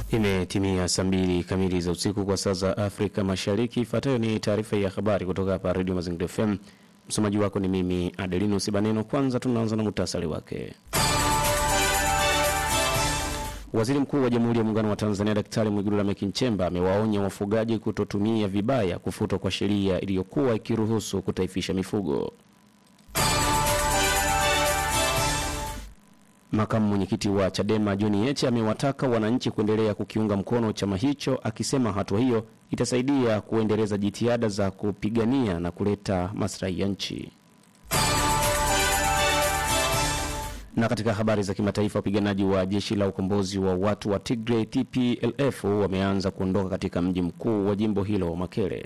Imetimia saa mbili kamili za usiku kwa saa za Afrika Mashariki. Ifuatayo ni taarifa ya habari kutoka hapa Redio Mazingira FM. Msomaji wako ni mimi Adelino Sibaneno. Kwanza tunaanza na muhtasari wake. Waziri Mkuu wa Jamhuri ya Muungano wa Tanzania Daktari Mwigulu Lameck Nchemba amewaonya wafugaji kutotumia vibaya kufutwa kwa sheria iliyokuwa ikiruhusu kutaifisha mifugo. Makamu mwenyekiti wa Chadema John Heche amewataka wananchi kuendelea kukiunga mkono chama hicho, akisema hatua hiyo itasaidia kuendeleza jitihada za kupigania na kuleta maslahi ya nchi. Na katika habari za kimataifa, wapiganaji wa jeshi la ukombozi wa watu wa Tigray TPLF wameanza kuondoka katika mji mkuu wa jimbo hilo Makele.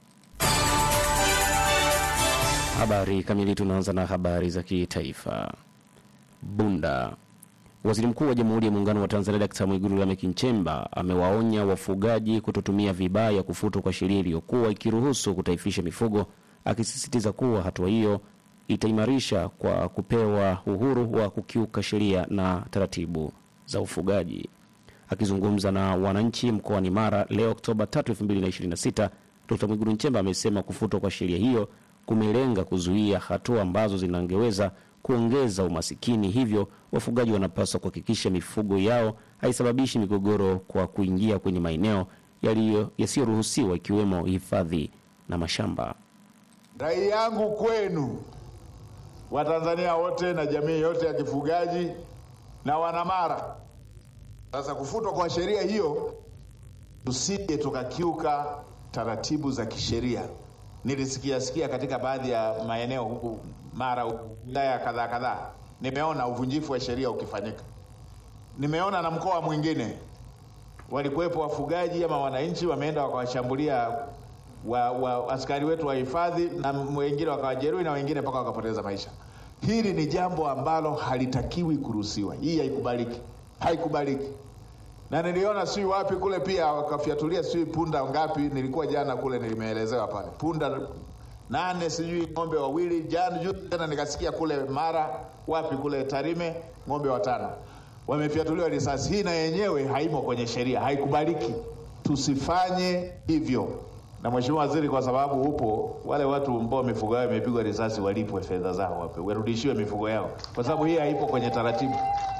Habari kamili, tunaanza na habari za kitaifa. Bunda. Waziri Mkuu wa Jamhuri ya Muungano wa Tanzania Dkt. Mwigulu Lameck Nchemba amewaonya wafugaji kutotumia vibaya kufutwa kwa sheria iliyokuwa ikiruhusu kutaifisha mifugo, akisisitiza kuwa hatua hiyo itaimarisha kwa kupewa uhuru wa kukiuka sheria na taratibu za ufugaji. Akizungumza na wananchi mkoani Mara leo Oktoba 3, 2026, Dkt. Mwigulu Nchemba amesema kufutwa kwa sheria hiyo kumelenga kuzuia hatua ambazo zinangeweza kuongeza umasikini. Hivyo wafugaji wanapaswa kuhakikisha mifugo yao haisababishi migogoro kwa kuingia kwenye maeneo yasiyoruhusiwa ikiwemo hifadhi na mashamba. Rai yangu kwenu Watanzania wote na jamii yote ya kifugaji na Wanamara, sasa kufutwa kwa sheria hiyo, tusije tukakiuka taratibu za kisheria. Nilisikia sikia katika baadhi ya maeneo huku Mara, wilaya kadhaa kadhaa, nimeona uvunjifu wa sheria ukifanyika. Nimeona na mkoa mwingine walikuwepo wafugaji ama wananchi wameenda wakawashambulia wa, wa askari wetu wa hifadhi na wengine wakawajeruhi na wengine mpaka wakapoteza maisha. Hili ni jambo ambalo halitakiwi kuruhusiwa. Hii haikubaliki, haikubaliki. Na niliona sijui wapi kule pia wakafyatulia sijui punda ngapi, nilikuwa jana kule, nilimeelezewa pale punda nane sijui ng'ombe wawili. Jana juu tena nikasikia kule Mara wapi kule Tarime ng'ombe watano wamefyatuliwa risasi. Hii na yenyewe haimo kwenye sheria, haikubaliki. Tusifanye hivyo. Na Mheshimiwa Waziri, kwa sababu upo, wale watu ambao mifugo yao imepigwa risasi walipwe fedha zao, wape warudishiwe mifugo yao, kwa sababu hii haipo kwenye taratibu.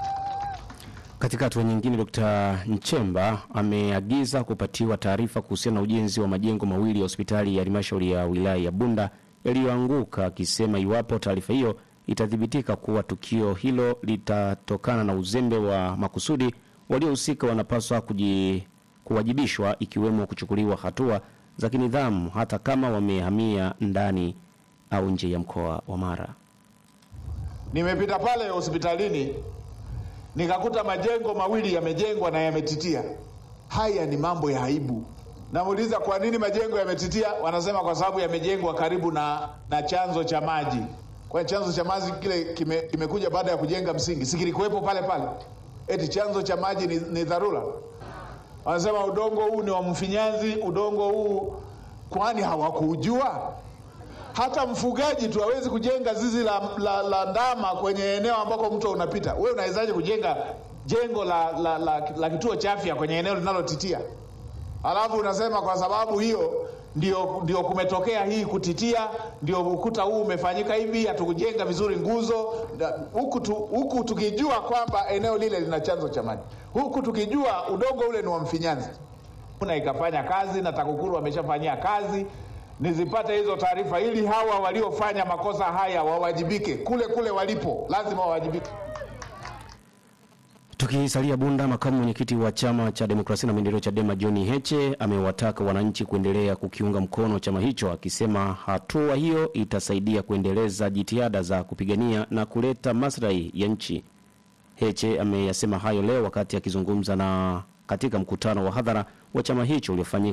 Katika hatua nyingine, Dkt. Nchemba ameagiza kupatiwa taarifa kuhusiana na ujenzi wa majengo mawili ya hospitali ya halmashauri ya wilaya ya Bunda yaliyoanguka, akisema iwapo taarifa hiyo itathibitika kuwa tukio hilo litatokana na uzembe wa makusudi, waliohusika wanapaswa kuji, kuwajibishwa ikiwemo kuchukuliwa hatua za kinidhamu hata kama wamehamia ndani au nje ya mkoa wa Mara. Nimepita pale hospitalini nikakuta majengo mawili yamejengwa na yametitia. Haya ni mambo ya aibu. Namuuliza, kwa nini majengo yametitia? Wanasema kwa sababu yamejengwa karibu na, na chanzo cha maji. Kwa chanzo cha maji kile kime, kimekuja baada ya kujenga msingi, si kilikuwepo pale pale? Eti chanzo cha maji ni, ni dharura. Wanasema udongo huu ni wa mfinyanzi, udongo huu, kwani hawakuujua? Hata mfugaji tu hawezi kujenga zizi la, la, la ndama kwenye eneo ambako mto unapita. Wewe unawezaje kujenga jengo la, la, la, la kituo cha afya kwenye eneo linalotitia? Alafu unasema kwa sababu hiyo ndio, ndio kumetokea hii kutitia, ndio ukuta huu umefanyika hivi, hatukujenga vizuri nguzo huku tu, huku tukijua kwamba eneo lile lina chanzo cha maji, huku tukijua udongo ule ni wa mfinyanzi. Kuna ikafanya kazi na TAKUKURU wameshafanyia kazi nizipate hizo taarifa ili hawa waliofanya makosa haya wawajibike kule kule walipo, lazima wawajibike. Tukisalia Bunda, makamu mwenyekiti wa chama cha demokrasia na maendeleo Chadema John Heche amewataka wananchi kuendelea kukiunga mkono chama hicho, akisema hatua hiyo itasaidia kuendeleza jitihada za kupigania na kuleta maslahi ya nchi. Heche ameyasema hayo leo wakati akizungumza na katika mkutano wa hadhara wa chama hicho uliofanyika